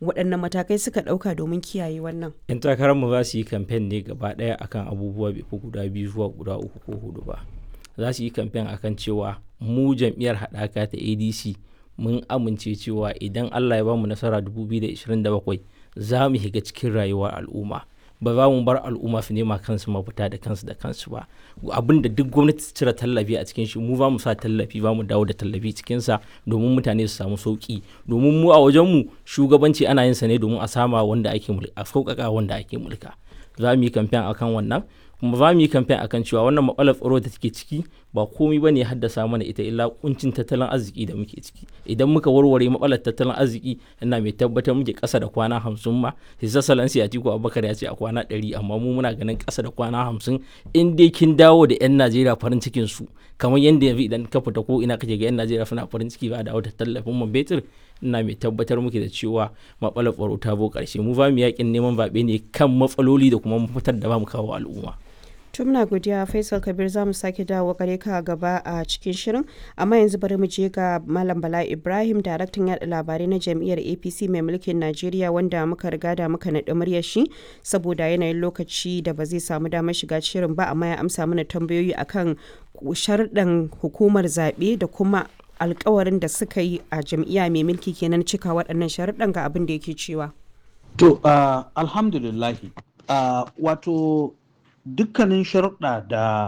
waɗannan matakai suka ɗauka domin kiyaye wannan 'yan takararmu za su yi kamfen ne gaba ɗaya akan abubuwa bai fi guda biyu zuwa guda uku ko hudu ba za su yi kamfen akan cewa mu jam'iyyar haɗaka ta adc mun amince cewa idan allah ya ba mu nasara 2027 za mu shiga cikin rayuwar al'umma ba za mu bar al'umma su nema kansu mafita da kansu da kansu ba abin da duk gwamnati ta cire tallafi a cikin shi mu za mu sa tallafi ba mu dawo da tallafi cikinsa domin mutane su samu sauki domin mu a wajenmu shugabanci ana yin sa ne domin a sama wanda ake mulka a sauƙaƙa wanda ake mulka za mu yi kamfen akan wannan kuma za mu yi kamfen akan cewa wannan matsalar tsaro da take ciki ba komai bane ya haddasa mana ita illa kuncin tattalin arziki da muke ciki idan muka warware matsalar tattalin arziki ina mai tabbatar muke kasa da kwana hamsin ma hisa salansi a tiko abubakar ya ce a kwana ɗari amma mu muna ganin kasa da kwana hamsin in dai kin dawo da yan najeriya farin cikin su kamar yadda yanzu idan ka fita ko ina kake ga yan najeriya suna farin ciki ba da wata tallafin man betir ina mai tabbatar muke da cewa matsalar tsaro ta bo ƙarshe mu ba mu yakin neman zaɓe ne kan matsaloli da kuma mafitar da ba mu kawo al'umma. tumna godiya faisal kabir za mu sake dawo gare ka gaba a cikin shirin amma yanzu bari mu je ga malam bala ibrahim daraktan yada labarai na jam'iyyar apc mai mulkin najeriya wanda muka riga da muka naɗi muryar shi saboda yanayin lokaci da ba zai samu damar shiga shirin ba amma ya amsa mana tambayoyi akan sharɗan hukumar zaɓe da kuma alkawarin da suka yi a jam'iyya mai mulki kenan cika waɗannan sharuɗan ga abin da yake cewa to uh, alhamdulillahi uh, wato dukkanin sharuɗa da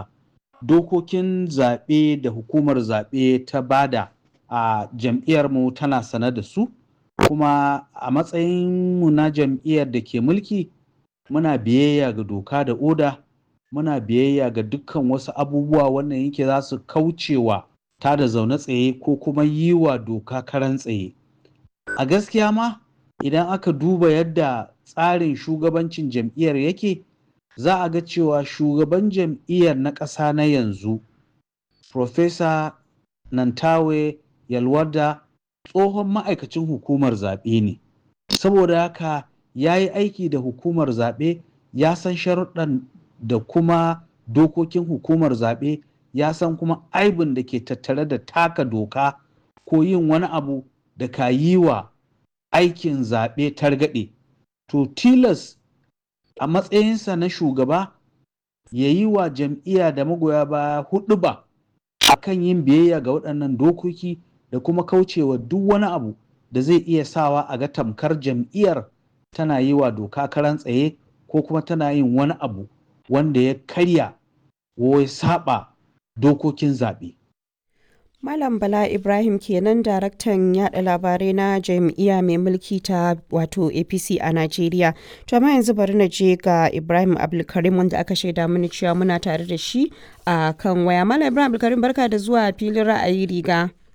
dokokin zaɓe da hukumar zaɓe ta bada a jam'iyyarmu tana sane da su kuma a matsayinmu na jam'iyyar da ke mulki muna biyayya ga doka da oda muna biyayya ga dukkan wasu abubuwa wannan yake za su kaucewa ta da zaune tsaye ko kuma yi wa doka karan tsaye a gaskiya ma idan aka duba yadda tsarin shugabancin jam'iyyar yake za a ga cewa shugaban jam'iyyar na ƙasa na yanzu Profesa Nantawe Yalwada tsohon ma'aikacin hukumar zaɓe ne. Saboda haka ya yi aiki da hukumar zaɓe ya san sharuɗan da kuma dokokin hukumar zaɓe ya san kuma aibin da ke tattare da taka doka ko yin wani abu da ka yi wa aikin zaɓe targaɗe. To tilas a matsayinsa na shugaba ya yi wa jam'iyya da magoya baya hudu ba a kan yin biyayya ga waɗannan dokoki da kuma kaucewa duk wani abu da zai iya sawa a ga tamkar jam'iyyar tana yi wa doka karan tsaye ko kuma tana yin wani abu wanda ya karya ko ya saba dokokin zaɓe. Malam Bala Ibrahim kenan daraktan yada labarai na jam'iyya mai mulki ta wato APC a Najeriya. To amma yanzu bari na je ga Ibrahim Abdulkarim wanda aka shaida mini cewa muna tare da shi a kan waya. Malam Ibrahim Abdulkarim barka da zuwa filin ra'ayi riga.